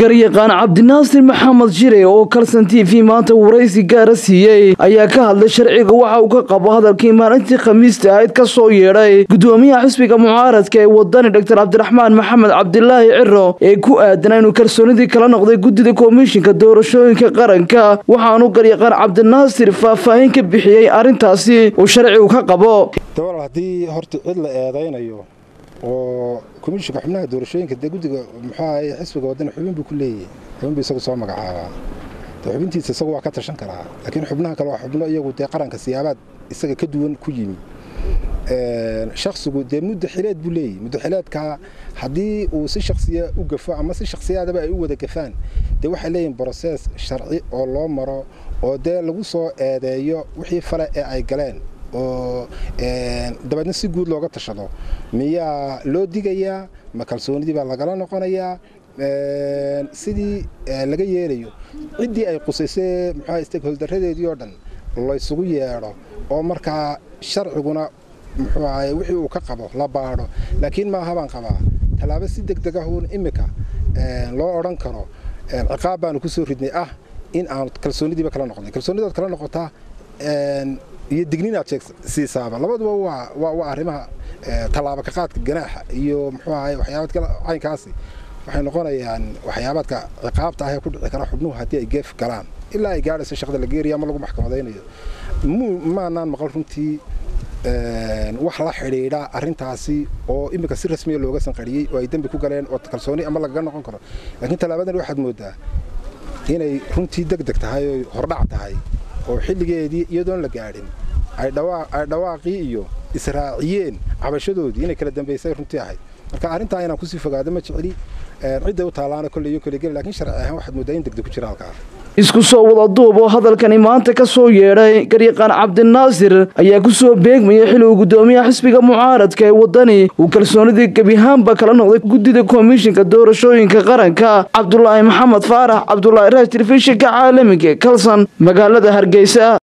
garyaqaan cabdinaasir maxamed jire oo kalsan t v maanta waraysi gaara siiyey ayaa ka hadlay sharciga waxa uu ka qabo hadalkii maalintii khamiista ahayd ka soo yeedhay gudoomiyaha xisbiga mucaaradka ee wadani doctor cabdiraxmaan maxamed cabdilaahi ciro ee ku aadanaa inuu kalsoonidii kala noqday guddida komishinka doorashooyinka qaranka waxaanu garyaqaan cabdinaasir faahfaahin ka bixiyey arrintaasi uu sharcigu ka qabo dawal haddii horta cid la eedaynayo oo komishinka xubnaha doorashooyinka dee guddiga muxuu ahay xisbiga wadani xubin buu ku leeyahay xubin buu isagu soo magacaabaa de xubintiisa isagu waa ka tashan karaa laakiin xubnaha kale waa xubno iyagu dee qaranka siyaabaad isaga ka duwan ku yimi shaksigu dee muddo xileed buu leeyahy muddo xileedkaa haddii uu si shaksiya u gafo ama si shaksiyaadaba ay u wada gafaan dee waxay leeyihin brosees sharci oo loo maro oo dee lagu soo eedeeyo wixii fale ee ay galeen oo dabeedna si guud looga tashado miyaa loo digayaa ma kalsoonidii baa lagala noqonayaa sidii laga yeelayo ciddii ay qusaysee muxua stakeholdaradeedii oo dhan laysugu yeedho oo markaa sharciguna muxuu ahay wixii uu ka qabo la baadho laakiin maaha baan qabaa tallaabo si deg deg ahuun iminka loo odhan karo ciqaab baanu ku soo ridnay ah in aan kalsoonidiiba kala noqonay kalsoonidaad kala noqotaa iyo digniinaad siisaaba labaduba waa arrimaha tallaabo ka qaadka ganaaxa iyo muxuu ahay waxyaabadka caynkaasi waxay noqonayaan waxyaabaadka ciqaabta ah ee ku dhici kara xubnuhu haddii ay geef galaan ilaa ay gaadhayso shaqada la geeraya ama lagu maxkamadaynayo maanaan maqal runtii wax la xidhiidha arrintaasi oo iminka si rasmiya looga sanqariyey oo ay dembi ku galeen oo kalsooni ama lagaga noqon karo laakiin tallaabadan waxaad moodaa inay runtii deg deg tahay oo hordhac tahay oo xilligeedii iyadoon la gaadhin ay dhawaaqii iyo israaciyeen cabashadoodii inay kala dambaysay runtii ahayd marka arrintaa inaan kusii fogaado ma jeceli cidday u taallaana kolley iyo kolley geli lakiin sharci ahaan waxaad moodaa in degdeg ku jira halkaa isku soo wada duub oo hadalkani maanta ka soo yeedhay garyaqaan cabdinaasir ayaa ku soo beegmayay xili uu guddoomiyaha xisbiga mucaaradka ee waddani uu kalsoonidii gebihaanba kala noqday guddida komishinka doorashooyinka qaranka cabdulaahi maxamed faarax cabdulaahi raaj telefishinka caalamiga kalsan magaalada hargeysa